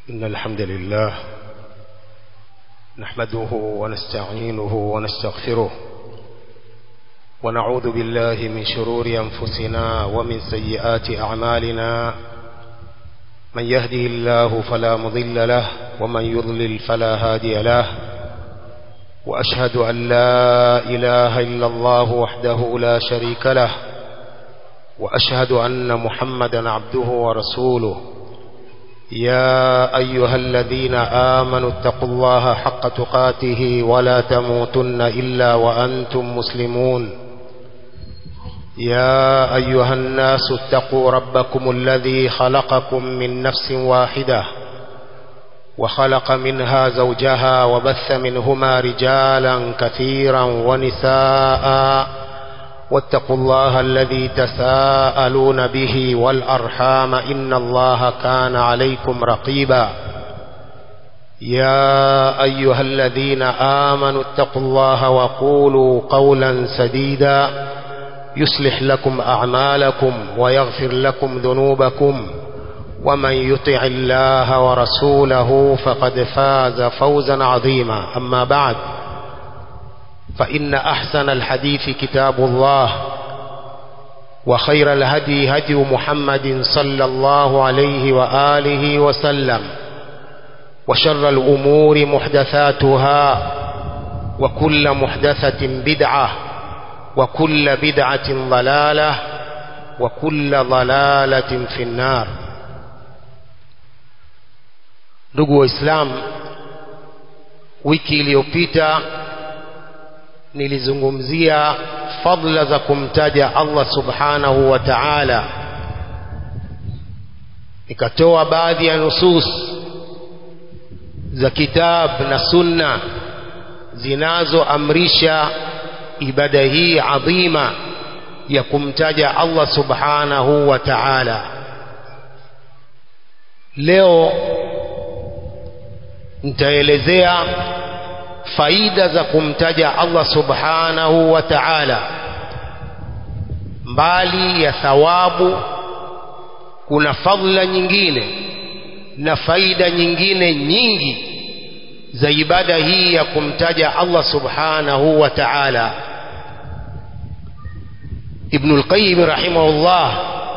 إن الحمد لله نحمده ونستعينه ونستغفره ونعوذ بالله من شرور أنفسنا ومن سيئات أعمالنا من يهده الله فلا مضل له ومن يضلل فلا هادي له وأشهد أن لا إله إلا الله وحده لا شريك له وأشهد أن محمدا عبده ورسوله يا أيها الذين آمنوا اتقوا الله حق تقاته ولا تموتن إلا وأنتم مسلمون يا أيها الناس اتقوا ربكم الذي خلقكم من نفس واحدة وخلق منها زوجها وبث منهما رجالا كثيرا ونساء واتقوا الله الذي تساءلون به والأرحام إن الله كان عليكم رقيبا يا أيها الذين آمنوا اتقوا الله وقولوا قولا سديدا يصلح لكم أعمالكم ويغفر لكم ذنوبكم ومن يطع الله ورسوله فقد فاز فوزا عظيما أما بعد فإن أحسن الحديث كتاب الله وخير الهدي هدي محمد صلى الله عليه وآله وسلم وشر الأمور محدثاتها وكل محدثة بدعة وكل بدعة ضلالة وكل ضلالة في النار ndugu waislamu wiki iliyopita nilizungumzia fadla za kumtaja Allah subhanahu wa ta'ala nikatoa baadhi ya nusus za kitab na sunna zinazoamrisha ibada hii adhima ya kumtaja Allah subhanahu wa ta'ala leo nitaelezea faida za kumtaja Allah subhanahu wa ta'ala mbali ya thawabu kuna fadhila nyingine na faida nyingine nyingi za ibada hii ya kumtaja Allah subhanahu wa ta'ala Ibn al-Qayyim rahimahullah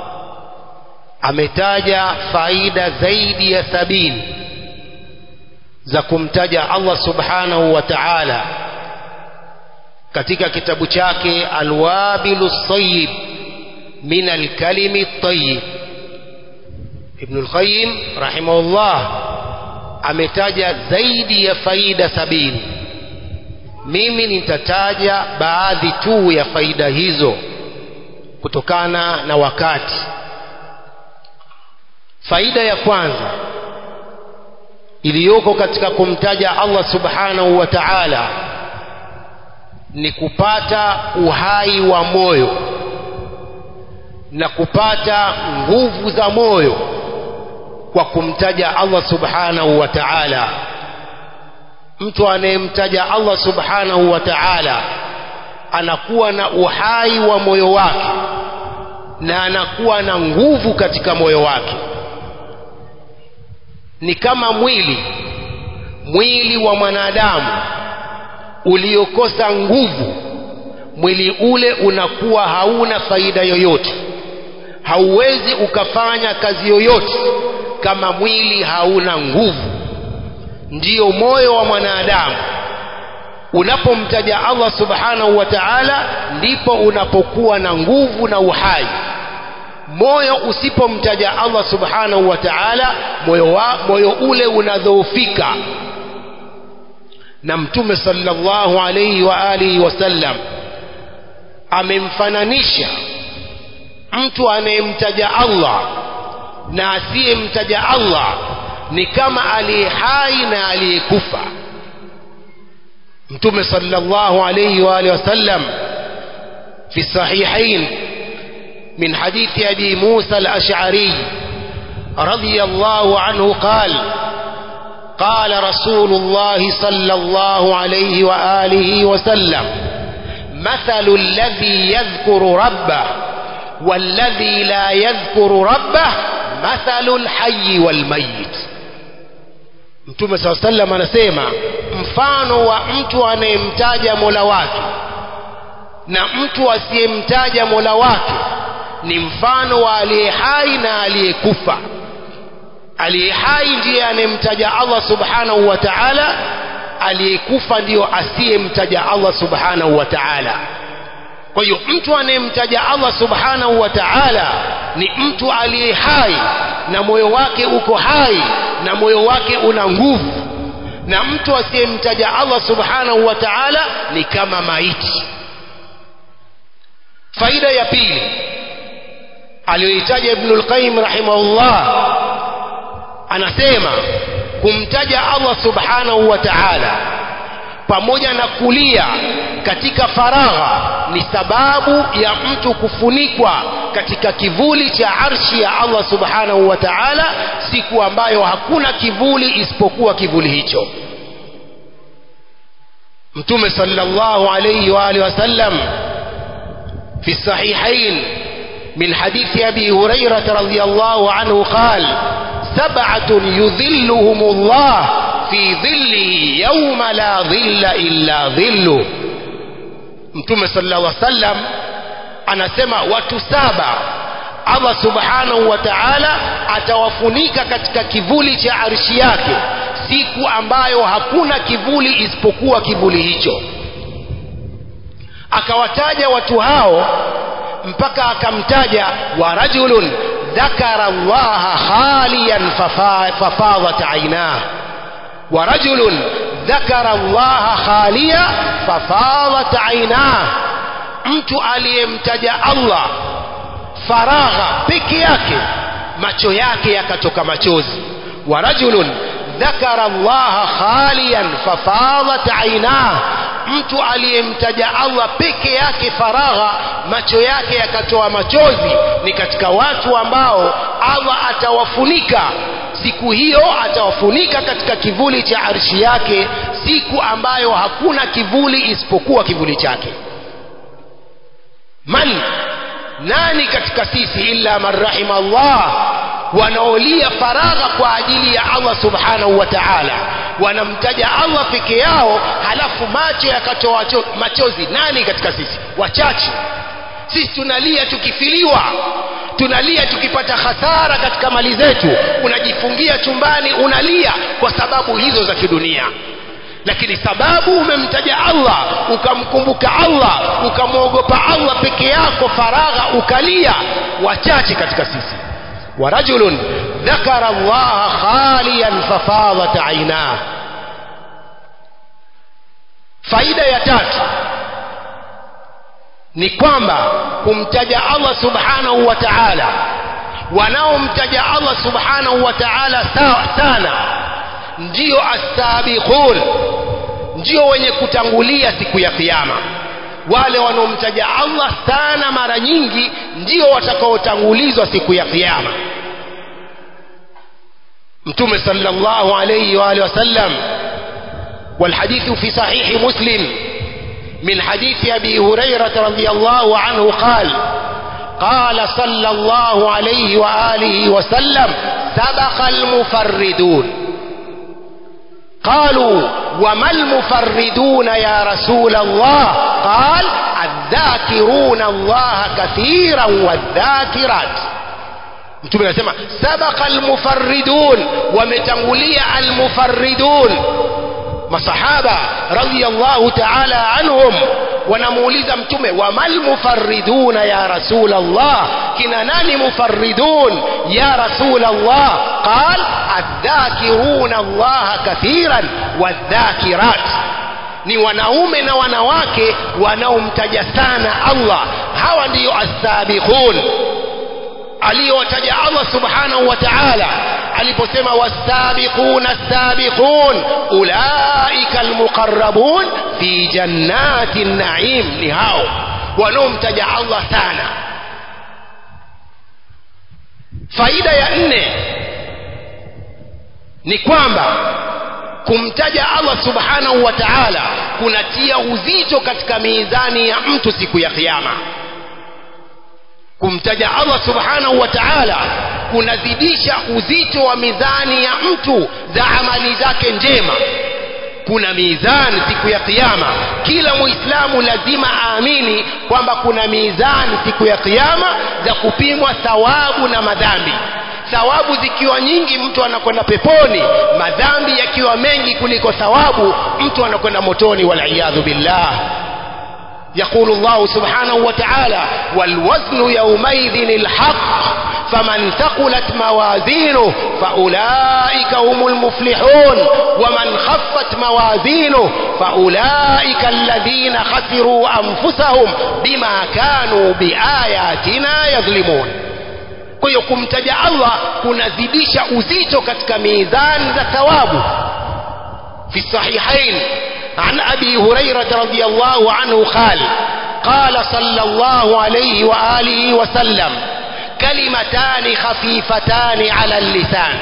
ametaja faida zaidi ya sabini za kumtaja Allah subhanahu wa ta'ala katika kitabu chake Alwabilu Sayyib min alkalimi tayyib Ibn al-Qayyim rahimahullah ametaja zaidi ya faida sabini mimi nitataja baadhi tu ya faida hizo kutokana na wakati faida ya kwanza iliyoko katika kumtaja Allah subhanahu wa ta'ala ni kupata uhai wa moyo na kupata nguvu za moyo kwa kumtaja Allah subhanahu wa ta'ala mtu anayemtaja Allah subhanahu wa ta'ala anakuwa na uhai wa moyo wake na anakuwa na nguvu katika moyo wake ni kama mwili mwili wa mwanadamu uliokosa nguvu mwili ule unakuwa hauna faida yoyote hauwezi ukafanya kazi yoyote kama mwili hauna nguvu ndiyo moyo wa mwanadamu unapomtaja Allah subhanahu wa ta'ala ndipo unapokuwa na nguvu na uhai moyo usipomtaja Allah subhanahu wa ta'ala moyo wa, moyo ule unadhoofika na mtume sallallahu alayhi wa alihi wasallam amemfananisha mtu anayemtaja Allah na asiyemtaja Allah ni kama aliye hai na aliyekufa mtume sallallahu alayhi wa alihi wasallam fi sahihain من حديث أبي موسى الأشعري رضي الله عنه قال قال رسول الله صلى الله عليه وآله وسلم مثل الذي يذكر ربه والذي لا يذكر ربه مثل الحي والميت mtume saa sallam anasema mfano wa mtu anayemtaja mola wake na mtu asiyemtaja mola wake ni mfano wa aliye hai na aliyekufa aliye hai ndiye anayemtaja allah subhanahu wa taala aliyekufa ndiyo asiyemtaja allah subhanahu wa taala kwa hiyo mtu anayemtaja allah subhanahu wa taala ni mtu aliye hai na moyo wake uko hai na moyo wake una nguvu na mtu asiyemtaja allah subhanahu wa taala ni kama maiti faida ya pili aliyoitaja ibnu lqayim rahimahullah anasema kumtaja allah subhanahu wa taala pamoja na kulia katika faragha ni sababu ya mtu kufunikwa katika kivuli cha arshi ya allah subhanahu wa taala siku ambayo hakuna kivuli isipokuwa kivuli hicho mtume sallallahu alayhi wa alihi wasallam في الصحيحين من حديث أبي هريرة رضي الله عنه قال سبعة يذلهم الله في ظله يوم لا ظل إلا ظله mtume sallallahu alaihi wasallam anasema watu saba Allah subhanahu wa ta'ala atawafunika katika kivuli cha arshi yake siku ambayo hakuna kivuli isipokuwa kivuli hicho akawataja watu hao mpaka akamtaja wa rajulun dhakara allaha khaliyan fafadat ainah wa rajulun dhakara allaha khaliya fafadat ainah mtu aliyemtaja allah faragha peke yake macho yake yakatoka machozi wa rajulun dhakara allaha khaliyan fafadat ainah mtu aliyemtaja Allah peke yake faragha macho yake yakatoa machozi ni katika watu ambao Allah atawafunika siku hiyo atawafunika katika kivuli cha arshi yake siku ambayo hakuna kivuli isipokuwa kivuli chake man nani katika sisi illa man rahima Allah wanaolia faragha kwa ajili ya Allah subhanahu wa ta'ala wanamtaja Allah peke yao halafu macho yakatoa machozi nani katika sisi wachache sisi tunalia tukifiliwa tunalia tukipata hasara katika mali zetu unajifungia chumbani unalia kwa sababu hizo za kidunia lakini sababu umemtaja Allah ukamkumbuka Allah ukamwogopa Allah peke yako faragha ukalia wachache katika sisi ورجل ذكر الله خاليا ففاضت عيناه faida ya tatu ni kwamba kumtaja Allah subhanahu wa ta'ala wanaomtaja Allah subhanahu wa ta'ala sana ndio asabiqun ndio wenye kutangulia siku ya kiyama wale wanaomtaja Allah sana mara nyingi ndio watakaotangulizwa siku ya kiyama mtume sallallahu alayhi wa alihi wasallam والحديث في صحيح مسلم من حديث أبي هريرة رضي الله عنه قال قال صلى الله عليه وآله وسلم سبق المفردون قالوا وما المفردون يا رسول الله قال الذاكرون الله كثيرا والذاكرات mtume anasema sabaqa almufarridun wametangulia almufarridun masahaba radhiyallahu ta'ala anhum wanamuuliza mtume wamal mufarriduna ya rasul Allah kina nani mufarridun ya rasul Allah qal adhakiruna Allah kathiran wadhakirat ni wanaume na wanawake wanaomtaja sana Allah hawa ndiyo as-sabiqun aliyowataja Allah subhanahu wa ta'ala aliposema wasabiquna as-sabiqun ulaika almuqarrabun fi jannati an-na'im ni hao wanaomtaja Allah sana faida ya nne ni kwamba kumtaja Allah subhanahu wa ta'ala kunatia uzito katika mizani ya mtu siku ya kiyama kumtaja Allah subhanahu wa ta'ala kunazidisha uzito wa mizani ya mtu za amali zake njema kuna mizani siku ya kiyama kila muislamu lazima aamini kwamba kuna mizani siku ya kiyama za kupimwa thawabu na madhambi thawabu zikiwa nyingi mtu anakwenda peponi madhambi yakiwa mengi kuliko thawabu mtu anakwenda motoni waliyadhu billah يقول الله سبحانه وتعالى والوزن يومئذ الحق فمن ثقلت موازينه فأولئك هم المفلحون ومن خفت موازينه فأولئك الذين خسروا أنفسهم بما كانوا بآياتنا يظلمون kwa hiyo kumtaja allah kunazidisha uzito katika mizani za thawabu fi sahihain عن أبي هريرة رضي الله عنه قال قال صلى الله عليه وآله وسلم كلمتان خفيفتان على اللسان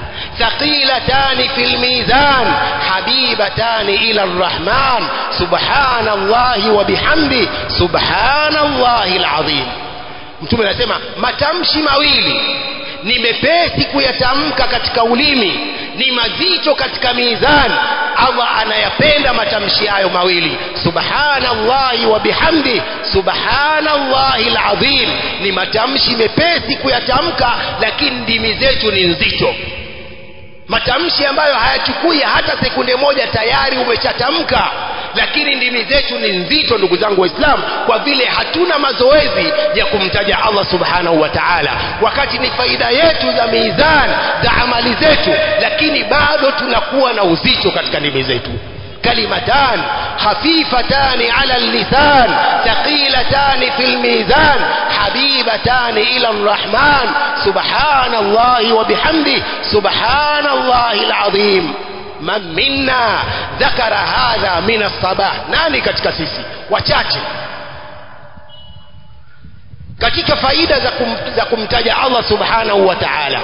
ثقيلتان في الميزان حبيبتان إلى الرحمن سبحان الله وبحمده سبحان الله العظيم mtume anasema matamshi mawili ni mepesi kuyatamka katika ulimi ni mazito katika mizani allah anayapenda matamshi hayo mawili subhanallahi wa bihamdi subhanallahi alazim ni matamshi mepesi kuyatamka lakini ndimi zetu ni nzito matamshi ambayo hayachukui hata sekunde moja tayari umeshatamka lakini ndimi zetu ni nzito ndugu zangu waislamu kwa vile hatuna mazoezi ya kumtaja allah subhanahu wa taala wakati ni faida yetu za mizan za amali zetu lakini bado tunakuwa na uzito katika ndimi zetu كلمتان خفيفتان على اللسان ثقيلتان في الميزان حبيبتان إلى الرحمن سبحان الله وبحمده سبحان الله العظيم من منا ذكر هذا من الصباح nani katika sisi wachache katika faida za, kum, za kumtaja Allah subhanahu wa ta'ala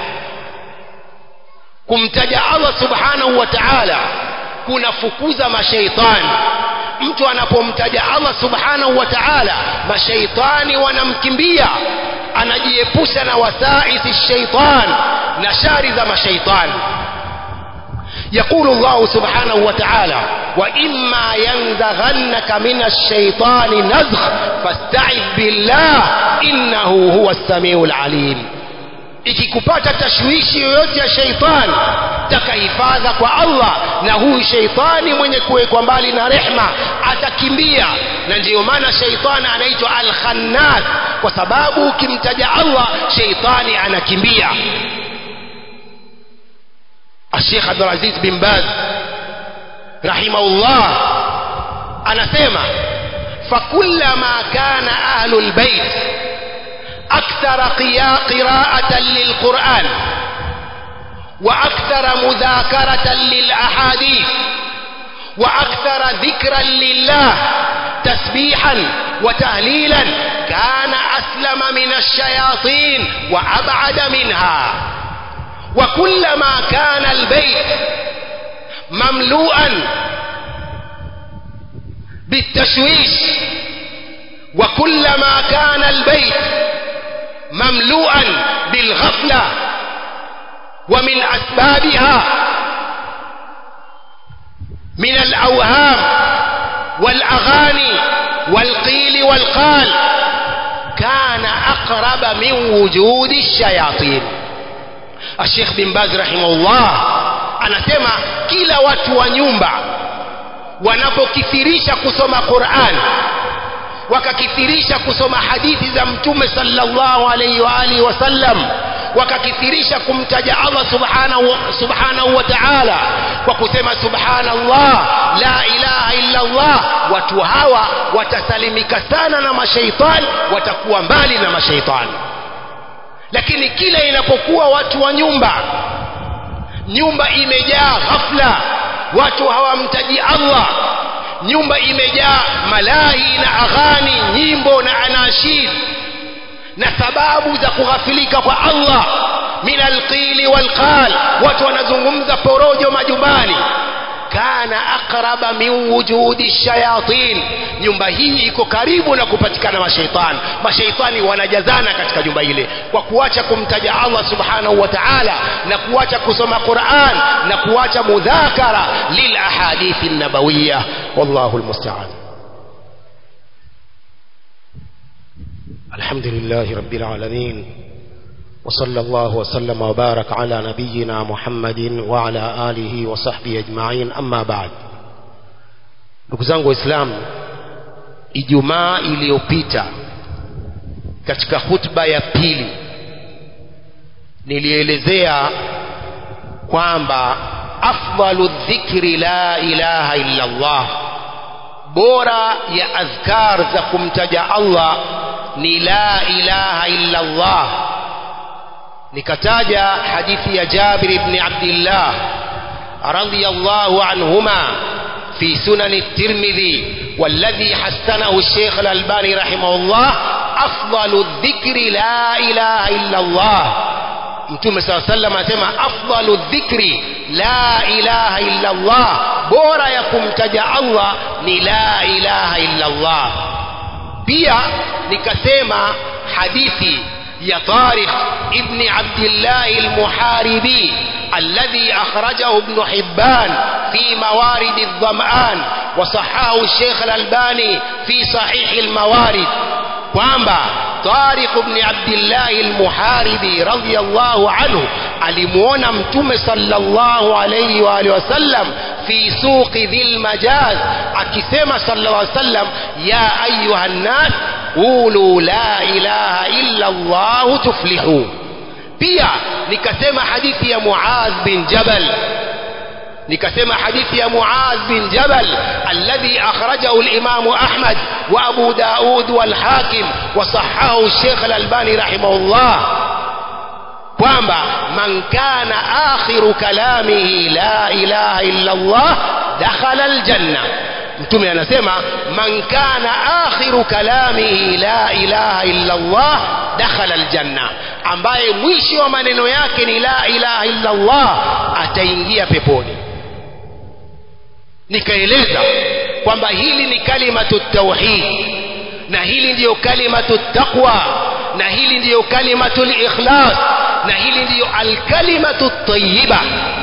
kumtaja Allah subhanahu wa ta'ala kunafukuza mashaitani mtu anapomtaja Allah subhanahu wa ta'ala mashaitani wanamkimbia anajiepusha na wasaisi shaitan na shari za mashaitani يقول الله سبحانه وتعالى وإما ينزغنك من الشيطان نزغ فاستعذ بالله إنه هو السميع العليم ikikupata tashwishi yoyote ya sheitani takahifadha kwa allah na huyu sheitani mwenye kuwekwa mbali na rehma atakimbia na ndiyo maana sheitani anaitwa alkhannas kwa sababu ukimtaja allah sheitani anakimbia الشيخ عبد العزيز بن باز رحمه الله anasema فكلما كان أهل البيت أكثر قراءة للقرآن وأكثر مذاكرة للأحاديث وأكثر ذكرا لله تسبيحا وتهليلا كان أسلم من الشياطين وأبعد منها وكلما كان البيت مملوءا بالتشويش وكلما كان البيت مملوءا بالغفلة ومن أسبابها من الأوهام والأغاني والقيل والقال كان أقرب من وجود الشياطين الشيخ بن باز رحمه الله anasema kila watu wa nyumba wanapokithirisha kusoma Qur'an wakakithirisha kusoma hadithi za mtume sallallahu alaihi wa alihi wasallam wakakithirisha kumtaja Allah subhanahu subhanahu wa ta'ala kwa kusema subhanallah la ilaha illa Allah watu hawa watasalimika sana na mashaitani watakuwa mbali na mashaitani lakini kila inapokuwa watu wa nyumba nyumba imejaa ghafla watu hawamtaji Allah nyumba imejaa malahi na aghani nyimbo na anashid na sababu za kughafilika kwa Allah min alqili walqal watu wanazungumza porojo majumbani kana ana aqraba min wujudi shayatin nyumba hii iko karibu na kupatikana mashaitani mashaitani wanajazana katika nyumba ile kwa kuacha kumtaja Allah subhanahu wa ta'ala na kuacha kusoma Qur'an na kuacha mudhakara lil ahadithi nabawiyya wallahu almusta'an الحمد لله رب العالمين وصلى الله وسلم وبارك على نبينا محمد وعلى آله وصحبه أجمعين أما بعد ndugu zangu waislamu ijumaa iliyopita katika khutba ya pili nilielezea kwamba afdalu dhikri la ilaha illa Allah bora ya adhkar za kumtaja Allah ni la ilaha illa Allah nikataja hadithi ya Jabir ibn Abdullah radiyallahu anhuma في سنن الترمذي والذي حسنه الشيخ الألباني رحمه الله أفضل الذكر لا إله إلا الله mtume saa sallam anasema afdalu dhikri la ilaha illa Allah bora ya kumtaja Allah ni la ilaha illa Allah pia nikasema hadithi ya Tariq ibn Abdullah al-Muharibi الذي أخرجه ابن حبان في موارد الظمآن وصححه الشيخ الألباني في صحيح الموارد kwamba Tariq ibn Abdullah al-Muharibi radhiyallahu anhu alimuona mtume sallallahu alayhi wa alihi wasallam fi suqi dhil majaz akisema sallallahu alayhi wasallam ya ayuha nas qulu la ilaha illa Allah tuflihu pia nikasema hadithi ya Muadh bin Jabal nikasema hadithi ya Muadh bin Jabal alladhi akhrajahu al-Imam Ahmad wa Abu Daud wal Hakim wa sahahahu al-Sheikh al-Albani rahimahullah kwamba man kana akhiru kalamihi la ilaha illa Allah dakhala al-janna mtume anasema man kana akhiru kalamihi la ilaha illa Allah dakhala aljanna ambaye mwisho wa maneno yake ni la ilaha illa Allah ataingia peponi nikaeleza kwamba hili ni kalimatu tauhid na hili ndiyo kalimatu taqwa na hili ndiyo kalimatu ikhlas na hili ndiyo alkalimatu tayyiba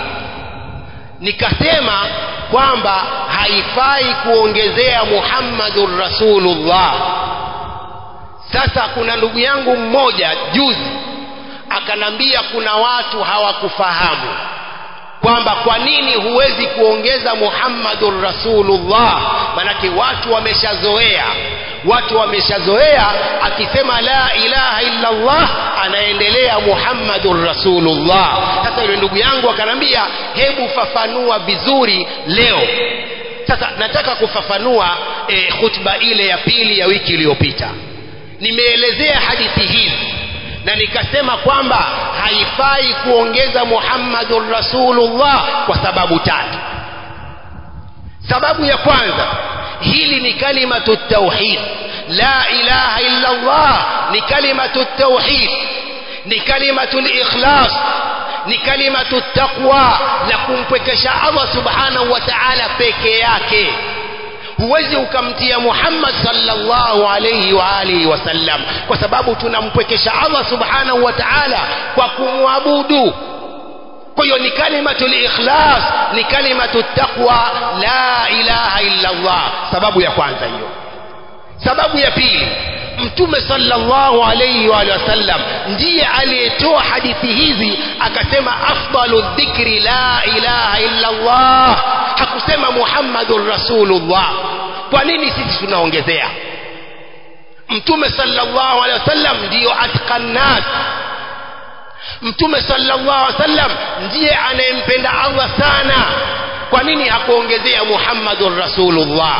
nikasema kwamba haifai kuongezea Muhammadur Rasulullah sasa kuna ndugu yangu mmoja juzi akanambia kuna watu hawakufahamu kwamba kwa nini huwezi kuongeza Muhammadur Rasulullah manake watu wameshazoea watu wameshazoea akisema la ilaha illa Allah anaendelea Muhammadur Rasulullah sasa yule ndugu yangu akanambia hebu fafanua vizuri leo sasa nataka kufafanua e, khutba ile ya pili ya wiki iliyopita nimeelezea hadithi hizi na nikasema kwamba haifai kuongeza Muhammadur Rasulullah kwa sababu tatu sababu ya kwanza hili ni kalimatu tauhid la ilaha illa Allah ni kalimatu tauhid ni kalimatu ikhlas ni kalimatu taqwa la kumpwekesha Allah subhanahu wa ta'ala peke yake huwezi ukamtia Muhammad sallallahu alayhi wa alihi wasallam kwa sababu tunampwekesha Allah subhanahu wa ta'ala kwa kumwabudu kwa hiyo ni kalimatu ikhlas ni kalimatu taqwa la ilaha illa Allah sababu ya kwanza hiyo sababu ya pili mtume sallallahu alayhi wa sallam ndiye aliyetoa hadithi hizi akasema afdalu dhikri la ilaha illa Allah hakusema muhammadur rasulullah kwa nini sisi tunaongezea mtume sallallahu alayhi wasallam ndiyo atqan nas mtume sallallahu alaihi wasallam ndiye anayempenda Allah sana kwa nini hakuongezea Muhammadur Rasulullah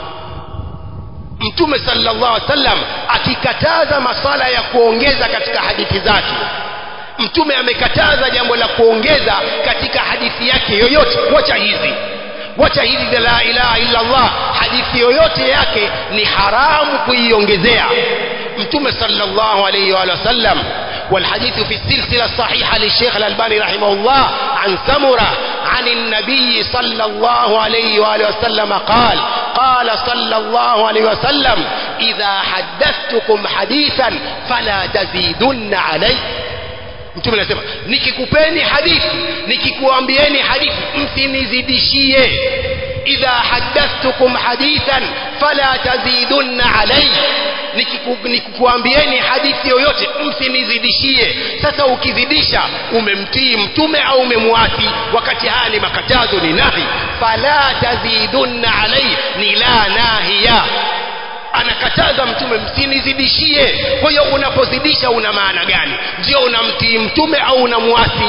mtume sallallahu alaihi wasallam akikataza masala ya kuongeza katika hadithi zake mtume amekataza jambo la kuongeza katika hadithi yake yoyote wacha hizi wacha hizi za la ilaha illa Allah hadithi yoyote yake ni haramu kuiongezea mtume sallallahu alayhi wa sallam والحديث في السلسلة الصحيحة للشيخ الألباني رحمه الله عن سمرة عن النبي صلى الله عليه وآله وسلم قال قال صلى الله عليه وسلم إذا حدثتكم حديثا فلا تزيدن عليه mtume anasema nikikupeni hadithi nikikuambieni hadithi msinizidishie idha hadathtukum hadithan fala tazidunna alayhi nikikuambieni hadithi yoyote msinizidishie sasa ukizidisha umemtii mtume au umemwasi wakati haya ni makatazo ni nahi fala tazidunna alayhi ni la nahiya anakataza mtume msinizidishie kwa hiyo unapozidisha una maana gani ndio unamtii mtume au unamwasi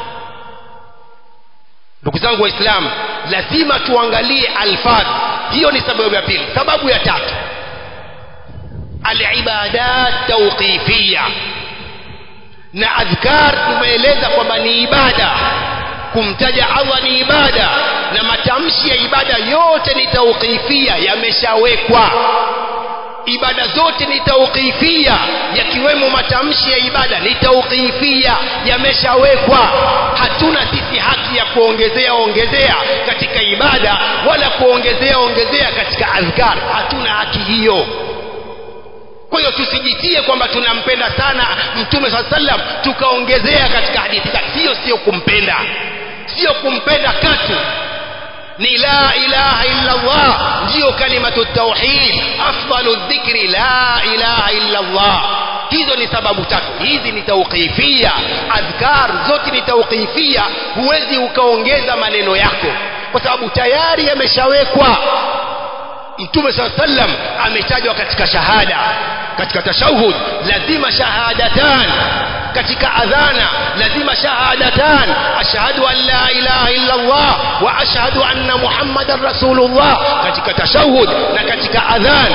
ndugu zangu waislamu lazima tuangalie alfadh hiyo ni sababu ya pili sababu ya tatu alibadat tauqifia na adhkar tumeeleza kwamba ni ibada kumtaja allah ni ibada na matamshi ya ibada yote ni tauqifia yameshawekwa ibada zote ni tauqifia yakiwemo matamshi ya ibada ni tauqifia yameshawekwa hatuna sisi haki ya kuongezea ongezea katika ibada wala kuongezea ongezea katika adhkar hatuna haki hiyo kwa hiyo tusijitie kwamba tunampenda sana mtume saa sallam tukaongezea katika hadithi hiyo sio kumpenda sio kumpenda katu ni la ilaha illa Allah ndiyo kalimatu tauhid afdalu dhikri la ilaha illa Allah hizo ni sababu tatu hizi ni tauqifia adhkar zote ni tauqifia huwezi ukaongeza maneno yako kwa sababu tayari yameshawekwa mtume saa sallam ametajwa katika shahada katika tashahud lazima shahadatan katika adhana lazima shahadatan ashhadu an la ilaha illa Allah wa ashhadu anna muhammadan rasulullah katika tashahud na katika adhan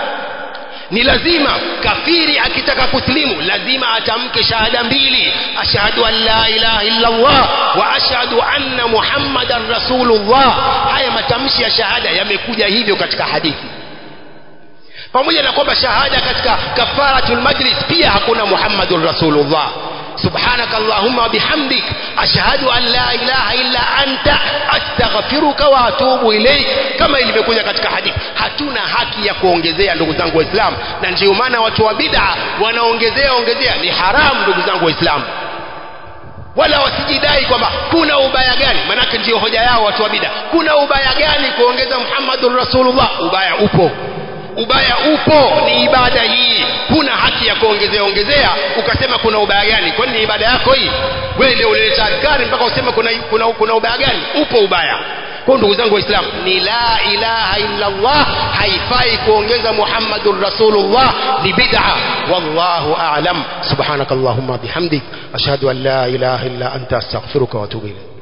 ni lazima kafiri akitaka kuslimu lazima atamke shahada mbili ashhadu an la ilaha illa Allah wa ashhadu anna muhammadan rasulullah haya matamshi ya shahada yamekuja hivyo katika hadithi pamoja na kwamba shahada katika kafaratul majlis pia hakuna muhammadur rasulullah سبحانك اللهم وبحمدك أشهد أن لا إله إلا أنت أستغفرك وأتوب إليك كما ilivyokuja katika hadithi hatuna haki ya kuongezea ndugu zangu waislamu na ndio maana watu wa bid'a wanaongezea ongezea ni haramu ndugu zangu waislamu wala wasijidai kwamba kuna ubaya gani manake ndio hoja yao watu wa bid'a kuna ubaya gani kuongeza muhammadur rasulullah ubaya upo ubaya upo ni ibada hii huna haki ya kuongezea ongezea ukasema kuna ubaya gani kwani ni ibada yako hii wewe ndio ulileta adhkari mpaka useme kuna, kuna, kuna ubaya gani upo ubaya kwa ndugu zangu waislamu ni la ilaha illa Allah haifai kuongeza muhammadur rasulullah ni bid'a wallahu a'lam subhanakallahumma bihamdik ashhadu an la ilaha illa anta astaghfiruka wa atubu ilayk